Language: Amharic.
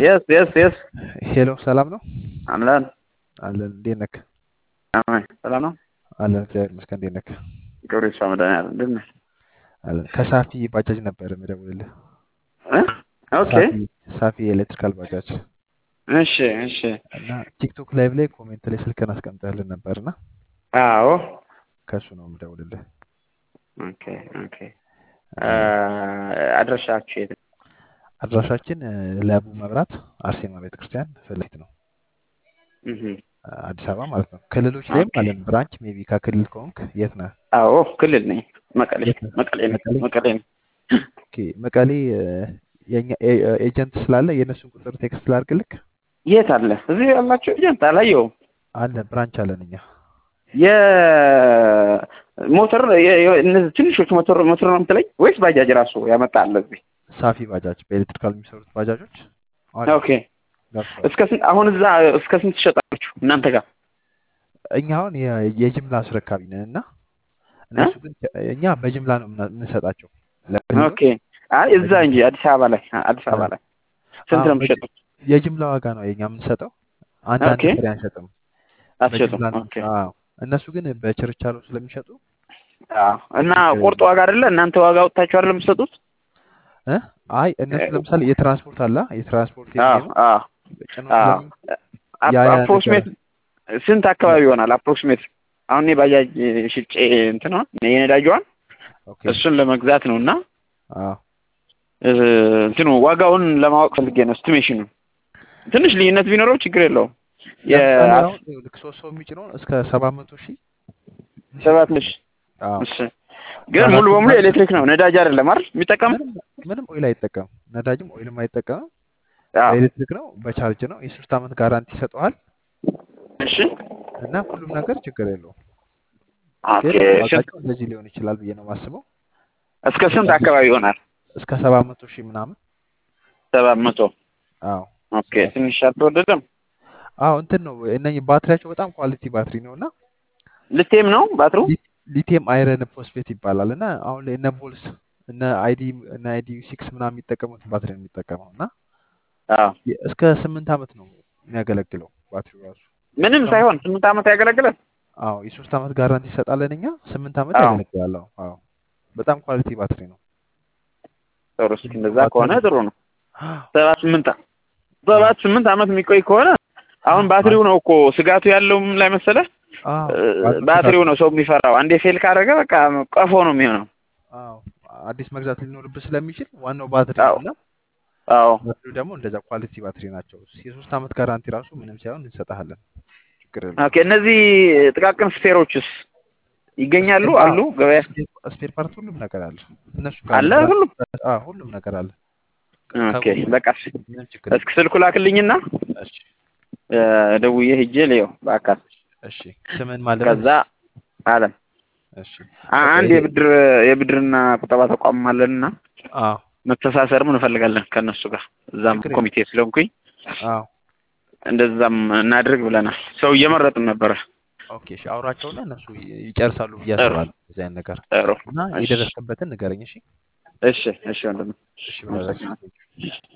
የስ የስ የስ ሄሎ ሰላም ነው አምላን አለን። እንዴት ነህ? አማን ሰላም ነው። አለን እግዚአብሔር ይመስገን። እንዴት ነህ? ክብር ይስፋ መድኃኒዓለም እንዴት ነህ? አለን። ከሳፊ ባጃጅ ነበር የምደውልልህ። እ? ኦኬ ሳፊ ሳፊ የኤሌክትሪካል ባጃጅ እሺ እሺ እና ቲክቶክ ላይቭ ላይ ኮሜንት ላይ ስልክን አስቀምጠህልን ነበርና አዎ ከእሱ ነው የምደውልልህ። ኦኬ ኦኬ አ፣ አድራሻችሁ የት ነው? አድራሻችን እ፣ ለቡ መብራት አርሴማ ቤተክርስቲያን ፊት ለፊት ነው እህ አዲስ አበባ ማለት ነው። ክልሎች ላይም ኦኬ አለን ብራንች። ሜቢ ከክልል ከሆንክ የት ነህ? አዎ ክልል ነኝ መቀሌ የት ነህ? መቀሌ ነኝ መቀሌ። መቀሌ ነኝ ኦኬ መቀሌ እ፣ የኛ ኤ- እ፣ ኤጀንት ስላለ የእነሱን ቁጥር ቴክስት ላድርግልክ። የት አለ እዚህ ያላችሁ ኤጀንት አላየሁም አለ ብራንች አለን እኛ። የሞተር የ- የ- እነዚህ ትንሾች ሞተር ሞተር ነው የምትለኝ ወይስ ባጃጅ ራሱ ያመጣል እዚህ ሳፊ ባጃጅ በኤሌክትሪካል የሚሰሩት ባጃጆች አሉ ኦኬ ገብተዋል። እስከ ስንት አሁን እዛ እስከ ስንት ትሸጣላችሁ እናንተ ጋር እኛ አሁን የ- የጅምላ አስረካቢ ነን እና እ? እነሱ ግን እኛ በጅምላ ነው የምና- የምንሰጣቸው ለክልሎች ኦኬ አይ እዛ እንጂ በጅምላ አዲስ አበባ ላይ አዲስ አበባ ላይ ስንት አዎ ነው በጅ- የምትሸጡት የጅምላ ዋጋ ነው የኛ የምንሰጠው። አንዳንድ ኦኬ ፍሬ አንሸጥም፣ አትሸጡም በጅምላ ነው። ኦኬ አዎ እነሱ ግን በችርቻሮ ስለሚሸጡ አዎ እና ችግር ቁርጥ የለውም። ዋጋ አይደለ እናንተ ዋጋ ወጥታችሁ አይደለም የምትሰጡት እ? አይ እነሱ ለምሳሌ የትራንስፖርት አለ የትራንስፖርት አዎ የሚሆኑ አዎ ጭኖ አዎ ስለሚ ያ ያ ነገር አፕሮክሲሜት ስንት አካባቢ ይሆናል አፕሮክሲሜት አሁን እኔ ባጃጅ ሽጬ እንትና የነዳጇን ኦኬ እሱን ለመግዛት ነው እና አዎ እ፣ እንትኑ ዋጋውን ለማወቅ ፈልጌ ነው እስቲሜሽኑ ትንሽ ልዩነት ቢኖረው ችግር የለውም ለምሳሌ የአስ አሁን ልክ ሶስት ሰው የሚጭነውን እስከ ሰባት መቶ ሺህ ሰባት እንሸጣለን። ሺህ አዎ እሺ ግን ሙሉ ከአራቱ በሙሉ ባንክ ኤሌክትሪክ ነው ነዳጅ አይደለም አይደል የሚጠቀም ምንም ምንም ኦይል አይጠቀምም። ነዳጅም ኦይልም አይጠቀምም። አዎ በኤሌክትሪክ ነው፣ በቻርጅ ነው። የሶስት ዓመት ጋራንቲ ይሰጠዋል እሺ እና ሁሉም ነገር ችግር የለውም። ኦኬ ግን ስንት ዋጋቸው እንደዚህ ሊሆን ይችላል ብዬ ነው የማስበው። እስከ ስንት አካባቢ ይሆናል እስከ ሰባት መቶ ሺህ ምናምን። ሰባት መቶ አዎ ኦኬ ሰባት ትንሽ አልተወደደም አዎ እንትን ነው እነኚህ ባትሪያቸው በጣም ኳሊቲ ባትሪ ነው እና ልቴም ነው ባትሩ ሊ- ሊቲየም አይረን ፎስፌት ይባላል እና አሁን ላይ እነ ቦልስ እነ አይዲ እነ አይዲ ሲክስ ምናምን የሚጠቀሙት ባትሪ ነው የሚጠቀመው እና አዎ የ- እስከ ስምንት ዓመት ነው የሚያገለግለው ባትሪው ራሱ ምንም እስካሁን ሳይሆን ስምንት ዓመት ያገለግላል አዎ የሶስት ዓመት ጋራንቲ ይሰጣለን እኛ ስምንት ዓመት አዎ ያገለግላል። አዎ አዎ በጣም ኳሊቲ ባትሪ ነው። ጥሩ እስኪ ሁሉም እንደዛ ባትሪ ከሆነ ጥሩ ነው ሰባት ስምንት ዓ- ሰባት ስምንት ዓመት የሚቆይ ከሆነ አሁን ባትሪው ነው እኮ ስጋቱ ያለውም ላይ መሰለህ አዎ እ፣ ባትሪው ስጋት ባትሪው ነው። ነው ሰው የሚፈራው አንዴ ፌል ካደረገ በቃ ቀፎ ነው የሚሆነው አዎ አዲስ መግዛት ሊኖርብህ ስለሚችል ዋናው ባትሪ አዎ ነው እና አዎ ባትሪው ደግሞ እንደዛ ኳሊቲ ባትሪ ናቸው። የሶስት ዓመት ጋራንቲ ራሱ ምንም ሳይሆን እንሰጥሃለን። ችግር የለውም። ኦኬ እነዚህ ጥቃቅን ስፔሮችስ ይገኛሉ ስፔር አሉ ገበያ ስፔር ፓርት ሁሉም ነገር አለ። እነሱ ጋር አለ ነው ሁሉም ብራንች አዎ ሁሉም ነገር አለ። ኦኬ ከሁሉም በቃ እሺ ምንም ችግር እስኪ የለም። ስልኩ ላክልኝና እሺ እ፣ ደውዬ ሂጄ ልየው በአካል እሺ ስምን ማለት ከዛ አለም እሺ አ- በቃ አንድ ይሄ የብድር የብድርና ቁጠባ ተቋም አለንና አዎ መተሳሰርም እንፈልጋለን ከእነሱ ጋር እዛም ችግር የለም። ኮሚቴ ስለሆንኩኝ አዎ እንደዛም እናድርግ ብለናል። ሰው እየመረጥን ነበረ። ኦኬ እሺ አውራቸውና እነሱ ይ- ይጨርሳሉ ብዬ ጥሩ አስባለሁ። እዚህ አይነት ነገር ጥሩ እና እሺ የደረስክበትን ንገረኝ። እሺ እሺ እሺ ወንድም እሺ ብራዘር አመሰግናለሁ።